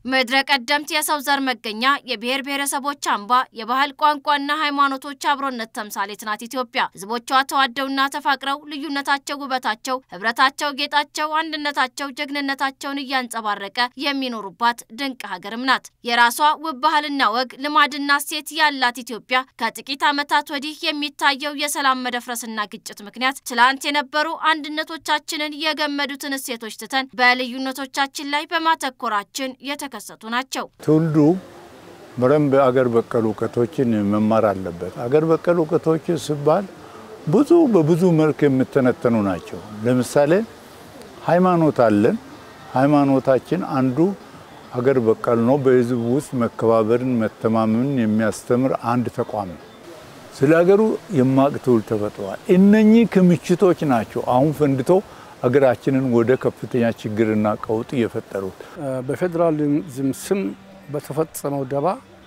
ምድረ ቀደምት የሰው ዘር መገኛ፣ የብሔር ብሔረሰቦች አምባ፣ የባህል ቋንቋና ሃይማኖቶች አብሮነት ተምሳሌት ናት ኢትዮጵያ። ህዝቦቿ ተዋደውና ተፋቅረው ልዩነታቸው ውበታቸው፣ ህብረታቸው ጌጣቸው፣ አንድነታቸው ጀግንነታቸውን እያንጸባረቀ የሚኖሩባት ድንቅ ሀገርም ናት። የራሷ ውብ ባህልና ወግ ልማድና ሴት ያላት ኢትዮጵያ ከጥቂት ዓመታት ወዲህ የሚታየው የሰላም መደፍረስና ግጭት ምክንያት ትላንት የነበሩ አንድነቶቻችንን የገመዱትን እሴቶች ትተን በልዩነቶቻችን ላይ በማተኮራችን የተከሰቱ ናቸው። ትውልዱ በደንብ አገር በቀል እውቀቶችን መማር አለበት። አገር በቀል እውቀቶች ሲባል ብዙ በብዙ መልክ የሚተነተኑ ናቸው። ለምሳሌ ሃይማኖት አለን። ሃይማኖታችን አንዱ አገር በቀል ነው። በህዝብ ውስጥ መከባበርን፣ መተማመንን የሚያስተምር አንድ ተቋም ነው። ስለ ሀገሩ የማቅ ትውልድ ተፈጥሯል። እነኚህ ክምችቶች ናቸው አሁን ፈንድቶ ሀገራችንን ወደ ከፍተኛ ችግርና ቀውጥ እየፈጠሩት። በፌዴራሊዝም ስም በተፈጸመው ደባ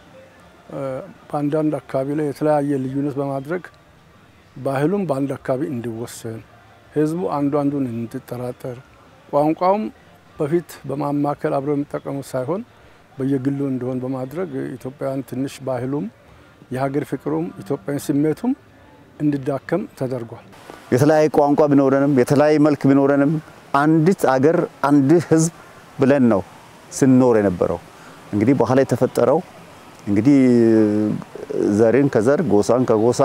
በአንዳንድ አካባቢ ላይ የተለያየ ልዩነት በማድረግ ባህሉም በአንድ አካባቢ እንዲወሰን፣ ህዝቡ አንዱ አንዱን እንዲጠራጠር፣ ቋንቋውም በፊት በማማከል አብረው የሚጠቀሙት ሳይሆን በየግሉ እንዲሆን በማድረግ ኢትዮጵያውያን ትንሽ ባህሉም የሀገር ፍቅሩም ኢትዮጵያዊ ስሜቱም እንዲዳከም ተደርጓል። የተለያየ ቋንቋ ቢኖረንም የተለያየ መልክ ቢኖረንም አንዲት አገር አንድ ህዝብ ብለን ነው ስንኖር የነበረው። እንግዲህ በኋላ የተፈጠረው እንግዲህ ዘርን ከዘር ጎሳን ከጎሳ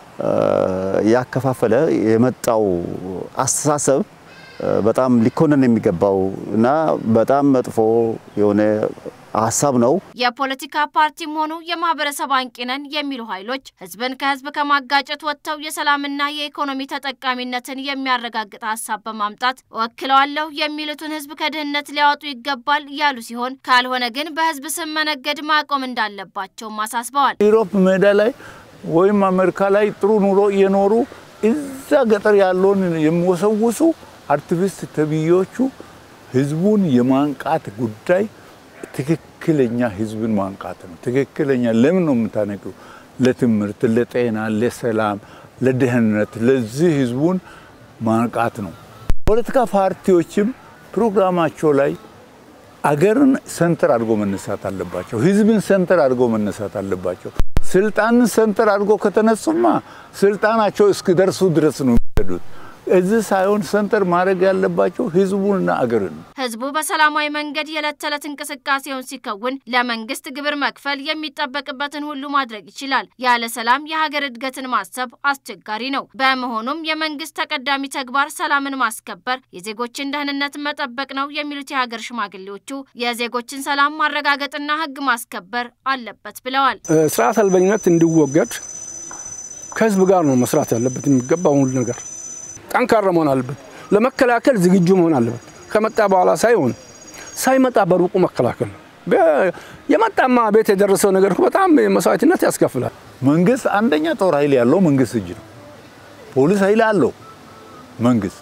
ያከፋፈለ የመጣው አስተሳሰብ በጣም ሊኮነን የሚገባው እና በጣም መጥፎ የሆነ ሀሳብ ነው። የፖለቲካ ፓርቲም ሆኑ የማህበረሰብ አንቂ ነን የሚሉ ኃይሎች ህዝብን ከህዝብ ከማጋጨት ወጥተው የሰላምና የኢኮኖሚ ተጠቃሚነትን የሚያረጋግጥ ሀሳብ በማምጣት ወክለዋለሁ የሚሉትን ህዝብ ከድህነት ሊያወጡ ይገባል ያሉ ሲሆን ካልሆነ ግን በህዝብ ስም መነገድ ማቆም እንዳለባቸውም አሳስበዋል። ዩሮፕ ሜዳ ላይ ወይም አሜሪካ ላይ ጥሩ ኑሮ እየኖሩ እዛ ገጠር ያለውን የሚወሰውሱ አክቲቪስት ተብዮቹ ህዝቡን የማንቃት ጉዳይ ትክክለኛ ህዝብን ማንቃት ነው። ትክክለኛ ለምን ነው የምታነቂው? ለትምህርት፣ ለጤና፣ ለሰላም፣ ለደህንነት ለዚህ ህዝቡን ማንቃት ነው። ፖለቲካ ፓርቲዎችም ፕሮግራማቸው ላይ አገርን ሰንተር አድርጎ መነሳት አለባቸው። ህዝብን ሰንተር አድርጎ መነሳት አለባቸው። ስልጣንን ሰንተር አድርጎ ከተነሱማ ስልጣናቸው እስኪደርሱ ድረስ ነው የሚሄዱት። እዚህ ሳይሆን ሰንተር ማድረግ ያለባቸው ህዝቡንና አገርን ነው። ህዝቡ በሰላማዊ መንገድ የዕለት ተዕለት እንቅስቃሴውን ሲከውን ለመንግስት ግብር መክፈል የሚጠበቅበትን ሁሉ ማድረግ ይችላል። ያለ ሰላም የሀገር እድገትን ማሰብ አስቸጋሪ ነው። በመሆኑም የመንግስት ተቀዳሚ ተግባር ሰላምን ማስከበር፣ የዜጎችን ደህንነት መጠበቅ ነው የሚሉት የሀገር ሽማግሌዎቹ የዜጎችን ሰላም ማረጋገጥና ህግ ማስከበር አለበት ብለዋል። ስርዓት አልበኝነት እንዲወገድ ከህዝብ ጋር ነው መስራት ያለበት የሚገባው ሁሉ ነገር ጠንካራ መሆን አለበት። ለመከላከል ዝግጁ መሆን አለበት። ከመጣ በኋላ ሳይሆን ሳይመጣ በሩቁ መከላከል ነው። የመጣማ ቤት የደረሰው ነገር በጣም መስዋዕትነት ያስከፍላል። መንግስት አንደኛ ጦር ኃይል ያለው መንግስት እጅ ነው። ፖሊስ ኃይል አለው መንግስት።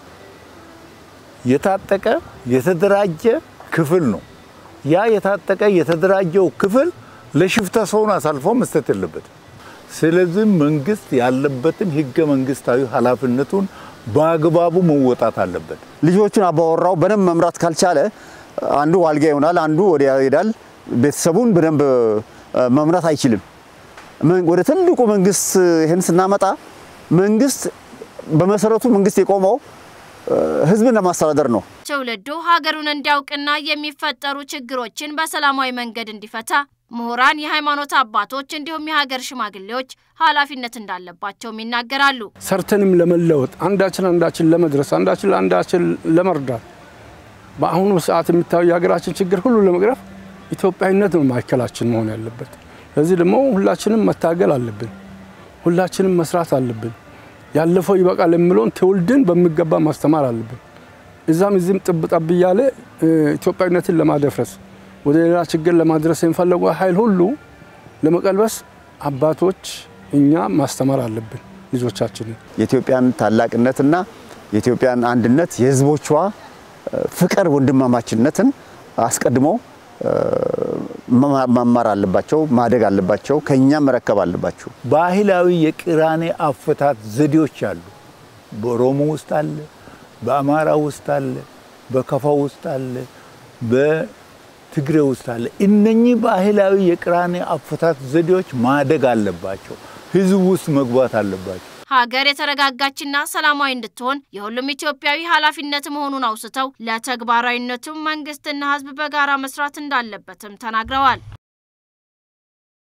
የታጠቀ የተደራጀ ክፍል ነው። ያ የታጠቀ የተደራጀው ክፍል ለሽፍታ ሰውን አሳልፎ መስጠት የለበትም። ስለዚህ መንግስት ያለበትን ህገ መንግስታዊ ኃላፊነቱን በአግባቡ መወጣት አለበት። ልጆቹን አባወራው በደንብ መምራት ካልቻለ አንዱ ዋልጋ ይሆናል፣ አንዱ ወዲያ ይሄዳል። ቤተሰቡን በደንብ መምራት አይችልም። ወደ ትልቁ መንግስት ይህን ስናመጣ መንግስት በመሰረቱ መንግስት የቆመው ህዝብን ለማስተዳደር ነው። ትውልዱ ሀገሩን እንዲያውቅና የሚፈጠሩ ችግሮችን በሰላማዊ መንገድ እንዲፈታ ምሁራን፣ የሃይማኖት አባቶች እንዲሁም የሀገር ሽማግሌዎች ኃላፊነት እንዳለባቸውም ይናገራሉ። ሰርተንም ለመለወጥ አንዳችን አንዳችን ለመድረስ አንዳችን ለአንዳችን ለመርዳት በአሁኑ ሰዓት የሚታየው የሀገራችን ችግር ሁሉ ለመቅረፍ ኢትዮጵያዊነት ነው ማዕከላችን መሆን ያለበት። ለዚህ ደግሞ ሁላችንም መታገል አለብን። ሁላችንም መስራት አለብን። ያለፈው ይበቃል የሚለውን ትውልድን በሚገባ ማስተማር አለብን። እዛም እዚህም ጥብ ጠብ እያለ ኢትዮጵያዊነትን ለማደፍረስ ወደ ሌላ ችግር ለማድረስ የሚፈለጉ ኃይል ሁሉ ለመቀልበስ አባቶች እኛ ማስተማር አለብን ልጆቻችንን። የኢትዮጵያን ታላቅነትና የኢትዮጵያን አንድነት የህዝቦቿ ፍቅር፣ ወንድማማችነትን አስቀድሞ መማር አለባቸው፣ ማደግ አለባቸው፣ ከኛም መረከብ አለባቸው። ባህላዊ የቅራኔ አፈታት ዘዴዎች አሉ። በኦሮሞ ውስጥ አለ፣ በአማራ ውስጥ አለ፣ በከፋ ውስጥ አለ፣ ትግሬ ውስጥ አለ። እነኚህ ባህላዊ የቅራኔ አፈታት ዘዴዎች ማደግ አለባቸው፣ ህዝብ ውስጥ መግባት አለባቸው። ሀገር የተረጋጋችና ሰላማዊ እንድትሆን የሁሉም ኢትዮጵያዊ ኃላፊነት መሆኑን አውስተው ለተግባራዊነቱም መንግስትና ህዝብ በጋራ መስራት እንዳለበትም ተናግረዋል።